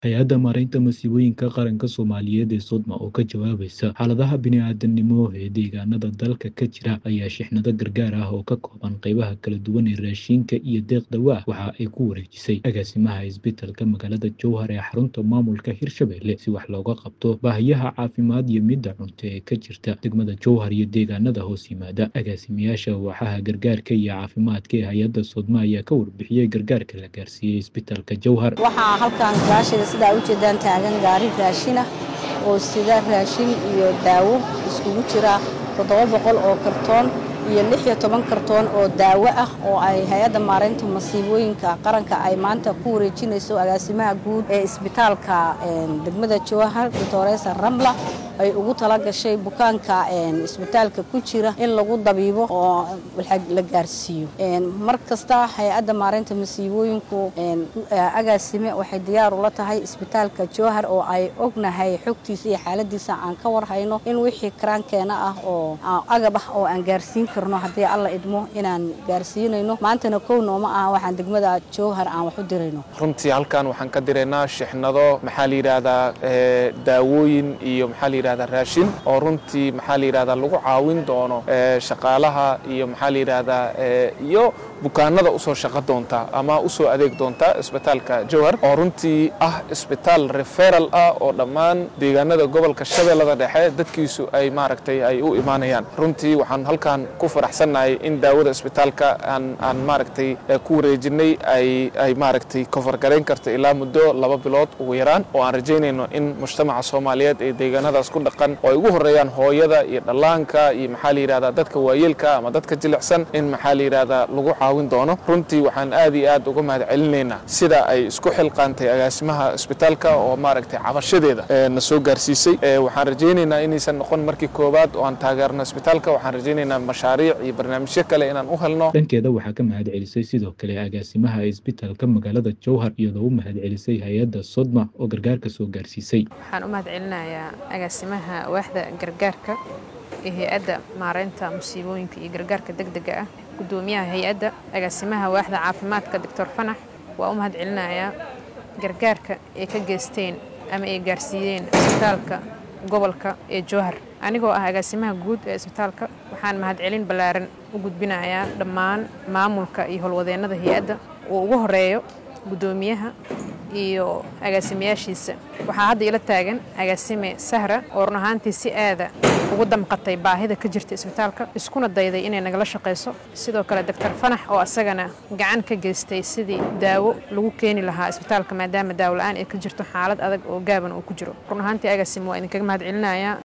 hay-adda maaraynta masiibooyinka qaranka soomaaliyeed ee sodma oo ka jawaabaysa xaaladaha bini-aadanimo ee deegaanada dalka ka jira ayaa shixnado gargaar ah oo ka kooban qeybaha kala duwan ee raashinka iyo deeqdawa waxa ay ku wareejisay agaasimaha isbitalka magaalada jowhar ee xarunta maamulka hirshabelle si wax looga qabto baahiyaha caafimaad iyo midda cunto ee ka jirta degmada jowhar iyo deegaanada hoos yimaada agaasimayaasha waaxaha gargaarka iyo caafimaadka ee hay-adda sodma ayaa ka warbixiyey gargaarka la gaarsiiyey isbitalka jowhar waxaa halkan gaashida sidaa ujeedaan taagan gaari raashinah oo sida raashin iyo daawo iskugu jira toddoba boqol oo kartoon iyo lix iyo toban kartoon oo daawo ah oo ay hay-adda maaraynta masiibooyinka qaranka ay maanta ku wareejinayso agaasimaha guud ee isbitaalka degmada jowhar doctoresa ramla ay ugu tala gashay bukaanka isbitaalka ku jira in lagu dabiibo oo la gaarsiiyo mar kasta hay-adda maaraynta masiibooyinku agaasime waxay diyaar ula tahay isbitaalka jowhar oo ay ognahay xogtiisa iyo xaaladiisa aan ka warhayno in wixii karaankeena ah oo agab ah oo aan gaarsiin karno haddii alla idmo inaan gaarsiinayno maantana kow nooma ah waxaan degmada jowhar aan wax u dirayno runtii halkan waxaan ka diraynaa shixnado maxaa la yidhaahdaa daawooyin iyo maxaa la yidhahdaa raashin oo runtii maxaa la yidhahdaa lagu caawin doono shaqaalaha iyo maxaa la yidhahdaa iyo bukaanada usoo shaqo doonta ama usoo adeeg doonta isbitaalka jowhar oo runtii ah isbitaal referal ah oo dhammaan deegaanada gobolka shabeellada dhexe dadkiisu ay maaragtay ay u imaanayaan runtii waxaan halkan ku faraxsannahay in daawada isbitaalka aan aan maaragtay ku wareejinay ay ay maaragtay kofargarayn karta ilaa muddo laba bilood ugu yaraan oo aan rajaynayno in mujtamaca soomaaliyeed ee deegaanadaas ku dhaqan oo ay ugu horreeyaan hooyada iyo dhallaanka iyo maxaa la yidhahdaa dadka waayeelka ama dadka jilicsan in maxaa la yidhahdaa lagu caawin doono runtii waxaan aad iyo aad uga mahad celinaynaa sida ay isku xilqaantay agaasimaha isbitaalka oo maaragtay cabashadeeda na soo gaarsiisay waxaan rajaynaynaa inaysan noqon markii koowaad oo aan taageerno isbitaalka waxaan rajaynaynaa mashaariic iyo barnaamijyo kale inaan u helno dhankeeda waxaa ka mahad celisay sidoo kale agaasimaha isbitaalka magaalada jowhar iyadoo u mahad celisay hay-adda sodma oo gargaarka soo gaarsiisay waxaan u mahad celinayaa agaasimaha waaxda gargaarka ee hay-adda maaraynta musiibooyinka iyo gargaarka degdega ah gudoomiyaha hay-adda agaasimaha waaxda caafimaadka doctor fanax waa u mahad celinayaa gargaarka ay ka geysteen ama ay gaarsiiyeen isbitaalka gobolka ee jowhar anigoo ah agaasimaha guud ee isbitaalka waxaan mahadcelin ballaaran u gudbinayaa dhammaan maamulka iyo howlwadeennada hay-adda uu ugu horeeyo guddoomiyaha iyo agaasimayaashiisa waxaa hadda ila taagan agaasime sahra oo run ahaantii si aada ugu damqatay baahida ka jirta isbitaalka iskuna dayday inay nagala shaqayso sidoo kale doctor fanax oo asagana gacan ka geystay sidii daawo lagu keeni lahaa isbitaalka maadaama daawo la-aan ay ka jirto xaalad adag oo gaaban uu ku jiro run ahaantii agaasime waa idinkaga mahad celinayaa